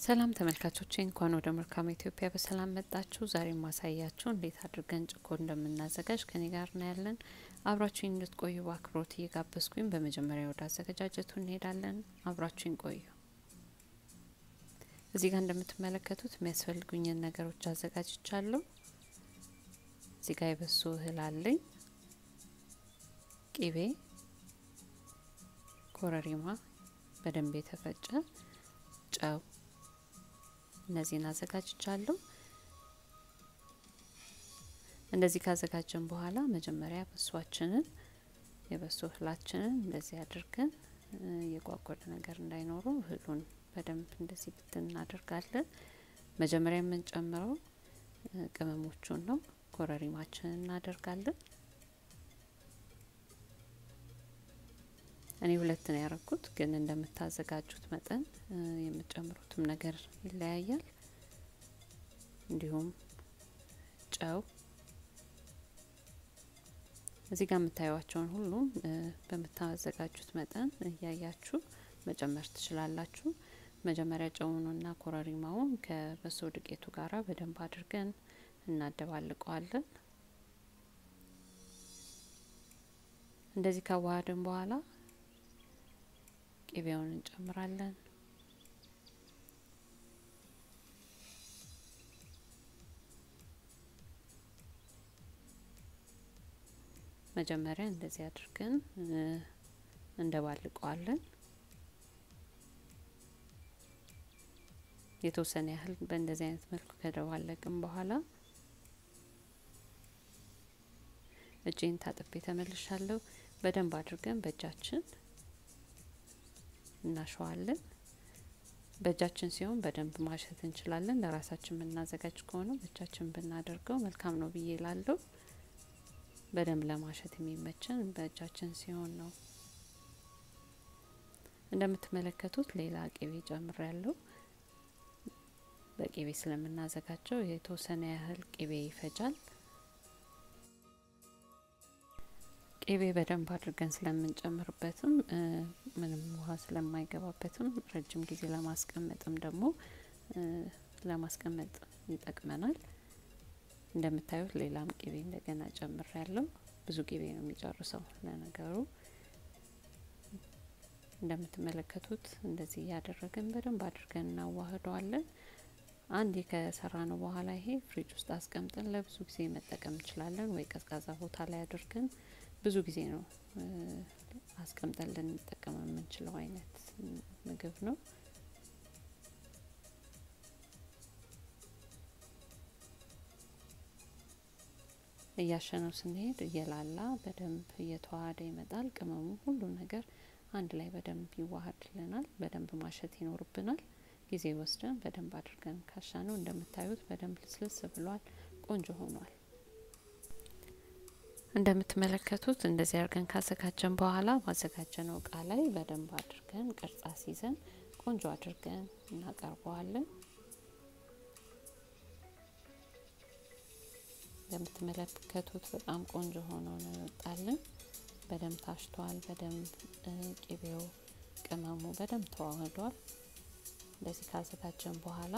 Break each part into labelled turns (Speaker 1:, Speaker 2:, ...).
Speaker 1: ሰላም ተመልካቾቼ እንኳን ወደ መልካም ኢትዮጵያ በሰላም መጣችሁ። ዛሬ ማሳያችሁ እንዴት አድርገን ጭኮ እንደምናዘጋጅ ከኔ ጋር ነው ያለን። አብራችሁኝ እንድትቆዩ በአክብሮት እየጋበዝኩኝ በመጀመሪያ ወደ አዘገጃጀቱ እንሄዳለን። አብራችሁኝ ቆዩ። እዚህ ጋር እንደምትመለከቱት የሚያስፈልጉኝን ነገሮች አዘጋጅቻለሁ። እዚህ ጋር የበሶ እህል አለኝ፣ ቂቤ፣ ኮረሪማ በደንብ የተፈጨ ጨው እነዚህን አዘጋጅቻለሁ። እንደዚህ ካዘጋጀን በኋላ መጀመሪያ በሷችንን የበሶ እህላችንን እንደዚህ አድርገን የጓጎደ ነገር እንዳይኖረው እህሉን በደንብ እንደዚህ ብትን እናደርጋለን። መጀመሪያ የምንጨምረው ቅመሞቹን ነው። ኮረሪማችንን እናደርጋለን። እኔ ሁለት ነው ያረኩት፣ ግን እንደምታዘጋጁት መጠን የምትጨምሩትም ነገር ይለያያል። እንዲሁም ጨው እዚህ ጋር የምታዩዋቸውን ሁሉም በምታዘጋጁት መጠን እያያችሁ መጨመር ትችላላችሁ። መጀመሪያ ጨውኑና ኮረሪማውን ከበሶ ዱቄቱ ጋራ በደንብ አድርገን እናደባልቀዋለን። እንደዚህ ካዋሃድን በኋላ ቅቤውን እንጨምራለን። መጀመሪያ እንደዚህ አድርገን እንደባልቀዋለን። የተወሰነ ያህል በእንደዚህ አይነት መልኩ ከደባለቅን በኋላ እጄን ታጥቤ ተመልሻለሁ። በደንብ አድርገን በእጃችን እናሸዋለን። በእጃችን ሲሆን በደንብ ማሸት እንችላለን። ለራሳችን የምናዘጋጅ ከሆነ በእጃችን ብናደርገው መልካም ነው ብዬ ላለው። በደንብ ለማሸት የሚመችን በእጃችን ሲሆን ነው። እንደምትመለከቱት ሌላ ቅቤ ጨምር ያለው በቅቤ ስለምናዘጋጀው የተወሰነ ያህል ቅቤ ይፈጃል። ቅቤ በደንብ አድርገን ስለምንጨምርበትም ምንም ውሃ ስለማይገባበትም ረጅም ጊዜ ለማስቀመጥም ደግሞ ለማስቀመጥ ይጠቅመናል። እንደምታዩት ሌላም ቅቤ እንደገና ጨምር ያለው ብዙ ቅቤ ነው የሚጨርሰው። ለነገሩ እንደምትመለከቱት እንደዚህ እያደረግን በደንብ አድርገን እናዋህደዋለን። አንዴ ከሰራ ነው በኋላ ይሄ ፍሪጅ ውስጥ አስቀምጠን ለብዙ ጊዜ መጠቀም እንችላለን። ወይ ቀዝቃዛ ቦታ ላይ አድርገን ብዙ ጊዜ ነው አስቀምጠን ልንጠቀም የምንችለው አይነት ምግብ ነው። እያሸነው ስንሄድ እየላላ በደንብ እየተዋሃደ ይመጣል። ቅመሙ ሁሉ ነገር አንድ ላይ በደንብ ይዋሃድልናል። በደንብ ማሸት ይኖርብናል። ጊዜ ወስደን በደንብ አድርገን ካሻነው እንደምታዩት በደንብ ልስልስ ብሏል። ቆንጆ ሆኗል። እንደምትመለከቱት እንደዚህ አድርገን ካዘጋጀን በኋላ ባዘጋጀነው እቃ ላይ በደንብ አድርገን ቅርጽ አስይዘን ቆንጆ አድርገን እናቀርበዋለን። እንደምትመለከቱት በጣም ቆንጆ ሆኖ ነው ይወጣልን። በደንብ ታሽቷል። በደንብ ቅቤው፣ ቅመሙ በደንብ ተዋህዷል። እንደዚህ ካዘጋጀን በኋላ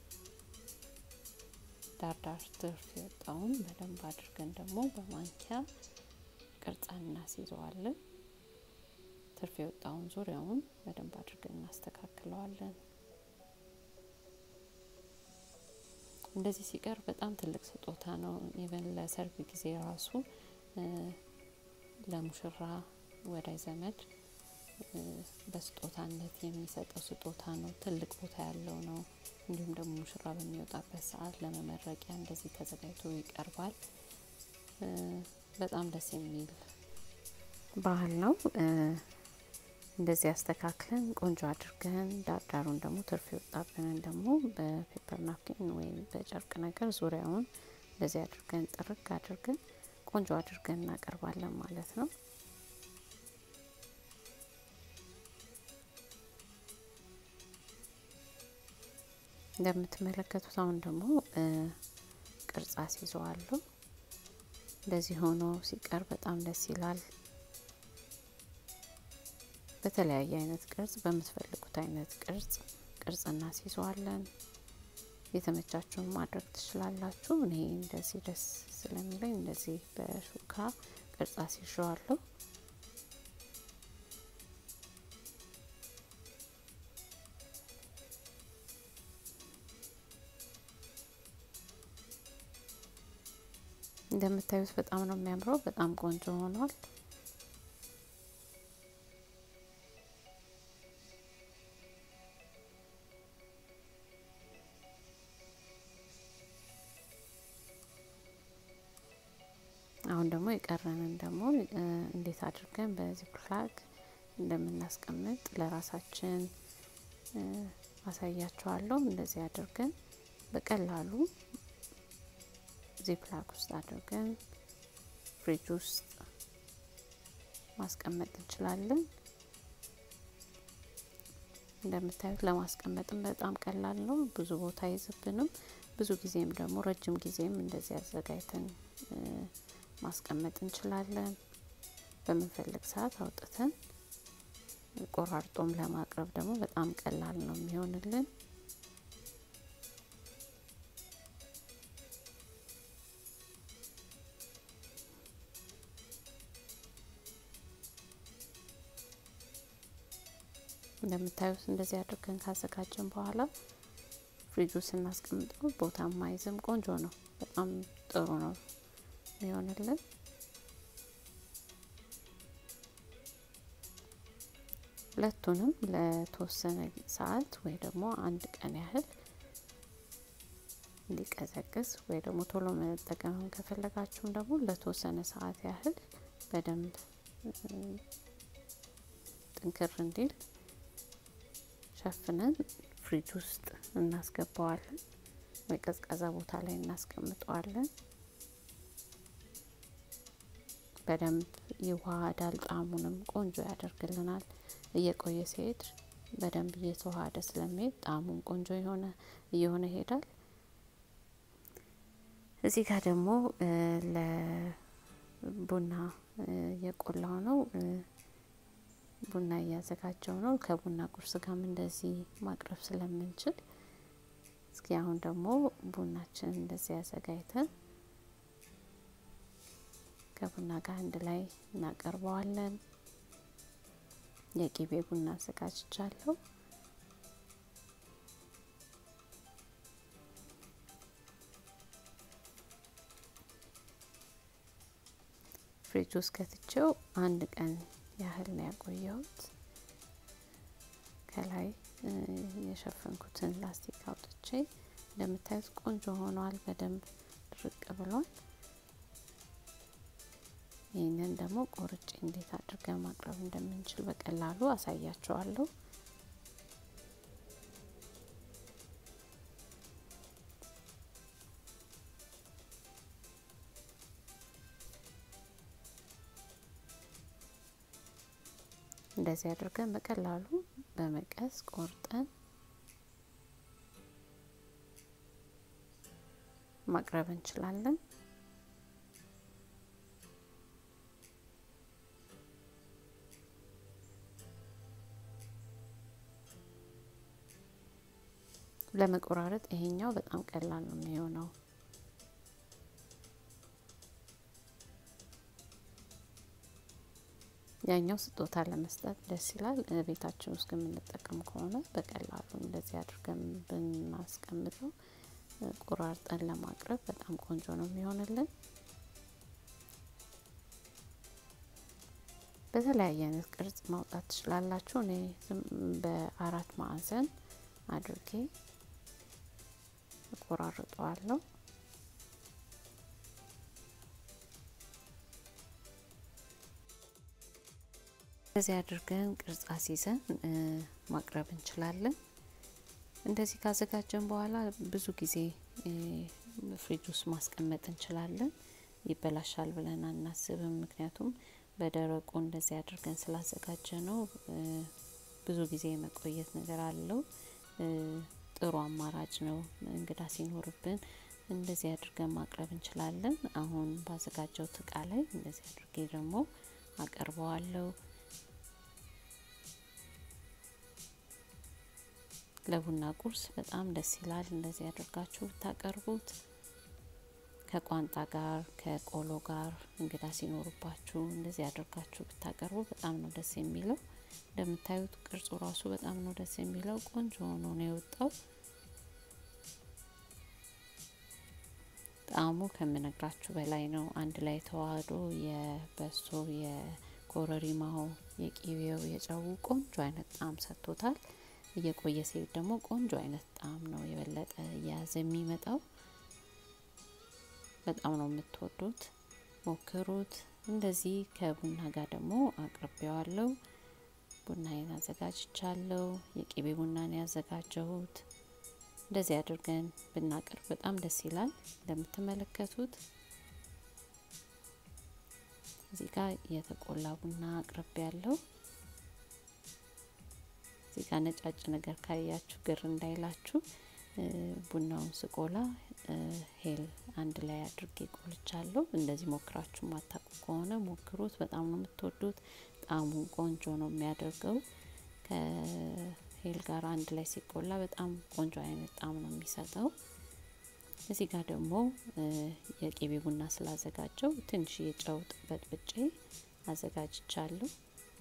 Speaker 1: ዳርዳር ትርፍ የወጣውን በደንብ አድርገን ደግሞ በማንኪያ ቅርጻ እናስይዘዋለን። ትርፍ የወጣውን ዙሪያውን በደንብ አድርገን እናስተካክለዋለን። እንደዚህ ሲቀርብ በጣም ትልቅ ስጦታ ነው። ኢቨን ለሰርግ ጊዜ ራሱ ለሙሽራ ወዳጅ ዘመድ በስጦታነት የሚሰጠው ስጦታ ነው። ትልቅ ቦታ ያለው ነው። እንዲሁም ደግሞ ሙሽራ በሚወጣበት ሰዓት ለመመረቂያ እንደዚህ ተዘጋጅቶ ይቀርባል። በጣም ደስ የሚል ባህል ነው። እንደዚህ አስተካክለን ቆንጆ አድርገን ዳርዳሩን ደግሞ ትርፍ የወጣብንን ደግሞ በፔፐር ናፕኪን ወይም በጨርቅ ነገር ዙሪያውን እንደዚህ አድርገን ጥርግ አድርገን ቆንጆ አድርገን እናቀርባለን ማለት ነው። እንደምትመለከቱት አሁን ደግሞ ቅርጽ አስይዘዋለሁ። እንደዚህ ሆኖ ሲቀር በጣም ደስ ይላል። በተለያየ አይነት ቅርጽ በምትፈልጉት አይነት ቅርጽ ቅርጽ እናስይዘዋለን። የተመቻችሁን ማድረግ ትችላላችሁ። እኔ እንደዚህ ደስ ስለሚለኝ እንደዚህ በሹካ ቅርጽ አስይዤዋለሁ። እንደምታዩት በጣም ነው የሚያምረው። በጣም ቆንጆ ሆኗል። አሁን ደግሞ የቀረንን ደግሞ እንዴት አድርገን በዚህ ፍላግ እንደምናስቀምጥ ለራሳችን አሳያችኋለሁ። እንደዚህ አድርገን በቀላሉ ዚፕላክ ውስጥ አድርገን ፍሪጅ ውስጥ ማስቀመጥ እንችላለን። እንደምታዩት ለማስቀመጥም በጣም ቀላል ነው። ብዙ ቦታ አይዝብንም። ብዙ ጊዜም ደግሞ ረጅም ጊዜም እንደዚህ አዘጋጅተን ማስቀመጥ እንችላለን። በምንፈልግ ሰዓት አውጥተን ቆራርጦም ለማቅረብ ደግሞ በጣም ቀላል ነው የሚሆንልን። እንደምታዩት እንደዚህ አድርገን ካዘጋጀን በኋላ ፍሪጁ ስናስቀምጠው ቦታ ማይዝም ቆንጆ ነው። በጣም ጥሩ ነው የሚሆንልን። ሁለቱንም ለተወሰነ ሰዓት ወይ ደግሞ አንድ ቀን ያህል እንዲቀዘቅዝ ወይ ደግሞ ቶሎ መጠቀም ከፈለጋችሁም ደግሞ ለተወሰነ ሰዓት ያህል በደንብ ጥንክር እንዲል ሸፍነን ፍሪጅ ውስጥ እናስገባዋለን ወይ ቀዝቃዛ ቦታ ላይ እናስቀምጠዋለን። በደንብ ይዋሃዳል። ጣዕሙንም ቆንጆ ያደርግልናል። እየቆየ ሲሄድ በደንብ እየተዋሃደ ስለሚሄድ ጣዕሙም ቆንጆ የሆነ እየሆነ ይሄዳል። እዚህ ጋር ደግሞ ለቡና የቆላው ነው። ቡና እያዘጋጀው ነው። ከቡና ቁርስ ጋርም እንደዚህ ማቅረብ ስለምንችል እስኪ አሁን ደግሞ ቡናችን እንደዚህ አዘጋጅተን ከቡና ጋር አንድ ላይ እናቀርበዋለን። የቂቤ ቡና አዘጋጅቻለሁ። ፍሪጅ ውስጥ ከትቼው አንድ ቀን ያህል ነው ያቆየሁት። ከላይ የሸፈንኩትን ላስቲክ አውጥቼ እንደምታዩት ቆንጆ ሆኗል። በደንብ ድርቅ ብሏል። ይህንን ደግሞ ቆርጬ እንዴት አድርገን ማቅረብ እንደምንችል በቀላሉ አሳያቸዋለሁ። እንደዚህ አድርገን በቀላሉ በመቀስ ቆርጠን ማቅረብ እንችላለን። ለመቆራረጥ ይሄኛው በጣም ቀላል ነው የሚሆነው። ያኛው ስጦታ ለመስጠት ደስ ይላል። ቤታችን ውስጥ የምንጠቀም ከሆነ በቀላሉ እንደዚህ አድርገን ብናስቀምጠው ቆራርጠን ለማቅረብ በጣም ቆንጆ ነው የሚሆንልን። በተለያየ አይነት ቅርጽ ማውጣት ትችላላችሁ። እኔ በአራት ማዕዘን አድርጌ እቆራርጠዋለሁ። እንደዚህ አድርገን ቅርጽ አስይዘን ማቅረብ እንችላለን። እንደዚህ ካዘጋጀን በኋላ ብዙ ጊዜ ፍሪጅ ውስጥ ማስቀመጥ እንችላለን። ይበላሻል ብለን አናስብም። ምክንያቱም በደረቁ እንደዚህ አድርገን ስላዘጋጀ ነው። ብዙ ጊዜ የመቆየት ነገር አለው። ጥሩ አማራጭ ነው። እንግዳ ሲኖርብን እንደዚህ አድርገን ማቅረብ እንችላለን። አሁን ባዘጋጀውት እቃ ላይ እንደዚህ አድርጌ ደግሞ አቀርበዋለሁ። ለቡና ቁርስ በጣም ደስ ይላል። እንደዚህ አድርጋችሁ ብታቀርቡት ከቋንጣ ጋር ከቆሎ ጋር እንግዳ ሲኖሩባችሁ እንደዚህ አድርጋችሁ ብታቀርቡ በጣም ነው ደስ የሚለው። እንደምታዩት ቅርጹ ራሱ በጣም ነው ደስ የሚለው። ቆንጆ ሆኖ ነው የወጣው። ጣዕሙ ከምነግራችሁ በላይ ነው። አንድ ላይ ተዋህዶ የበሶ የኮረሪማው፣ የቂቤው፣ የጨው ቆንጆ አይነት ጣዕም ሰጥቶታል። እየቆየ ሲሄድ ደግሞ ቆንጆ አይነት ጣዕም ነው የበለጠ እየያዘ የሚመጣው። በጣም ነው የምትወዱት፣ ሞክሩት። እንደዚህ ከቡና ጋር ደግሞ አቅርቤዋለሁ። ቡናዬን አዘጋጅቻለሁ። የቂቤ ቡናን ያዘጋጀሁት እንደዚህ አድርገን ብናቀርብ በጣም ደስ ይላል። እንደምትመለከቱት እዚህ ጋር የተቆላ ቡና አቅርቤ ያለው እዚህ ጋር ነጫጭ ነገር ካያችሁ ግር እንዳይላችሁ ቡናውን ስቆላ ሄል አንድ ላይ አድርጌ ቆልቻለሁ። እንደዚህ ሞክራችሁ ማታውቁ ከሆነ ሞክሩት። በጣም ነው የምትወዱት። ጣዕሙን ቆንጆ ነው የሚያደርገው። ከሄል ጋር አንድ ላይ ሲቆላ በጣም ቆንጆ አይነት ጣዕም ነው የሚሰጠው። እዚህ ጋር ደግሞ የቂቤ ቡና ስላዘጋጀው ትንሽ የጨው በጥብጬ አዘጋጅቻለሁ።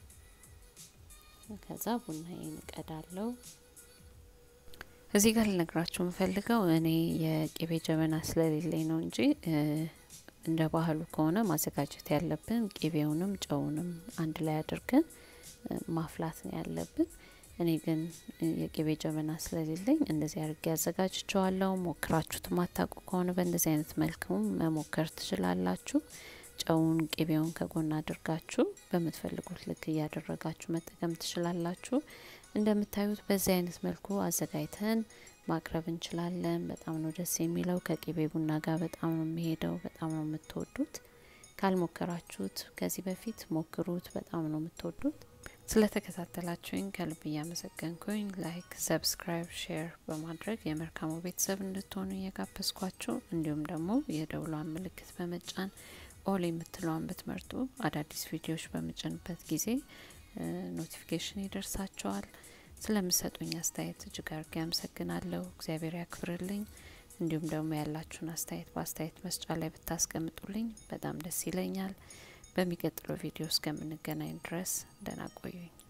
Speaker 1: ከዛ ቡናዬን እቀዳለሁ። እዚህ ጋር ልነግራችሁ የምፈልገው እኔ የቂቤ ጀበና ስለሌለኝ ነው እንጂ እንደ ባህሉ ከሆነ ማዘጋጀት ያለብን ቂቤውንም ጨውንም አንድ ላይ አድርገን ማፍላት ነው ያለብን። እኔ ግን የቂቤ ጀበና ስለሌለኝ እንደዚህ አድርጌ አዘጋጅቸዋለሁ። ሞክራችሁት ማታውቁ ከሆነ በእንደዚህ አይነት መልኩም መሞከር ትችላላችሁ። ጨውን ቂቤውን ከጎን አድርጋችሁ በምትፈልጉት ልክ እያደረጋችሁ መጠቀም ትችላላችሁ። እንደምታዩት በዚህ አይነት መልኩ አዘጋጅተን ማቅረብ እንችላለን። በጣም ነው ደስ የሚለው። ከቂቤ ቡና ጋር በጣም ነው የሚሄደው። በጣም ነው የምትወዱት። ካልሞከራችሁት ከዚህ በፊት ሞክሩት። በጣም ነው የምትወዱት። ስለተከታተላችሁኝ ከልብ እያመሰገንኩኝ ላይክ፣ ሰብስክራይብ፣ ሼር በማድረግ የመልካሙ ቤተሰብ እንድትሆኑ እየጋበዝኳችሁ እንዲሁም ደግሞ የደውሏን ምልክት በመጫን ኦል የምትለዋን ብትመርጡ አዳዲስ ቪዲዮዎች በምጭንበት ጊዜ ኖቲፊኬሽን ይደርሳቸዋል። ስለምሰጡኝ አስተያየት እጅግ አድርጌ አመሰግናለሁ። እግዚአብሔር ያክብርልኝ። እንዲሁም ደግሞ ያላችሁን አስተያየት በአስተያየት መስጫ ላይ ብታስቀምጡልኝ በጣም ደስ ይለኛል። በሚቀጥለው ቪዲዮ እስከምንገናኝ ድረስ ደህና ቆዩኝ።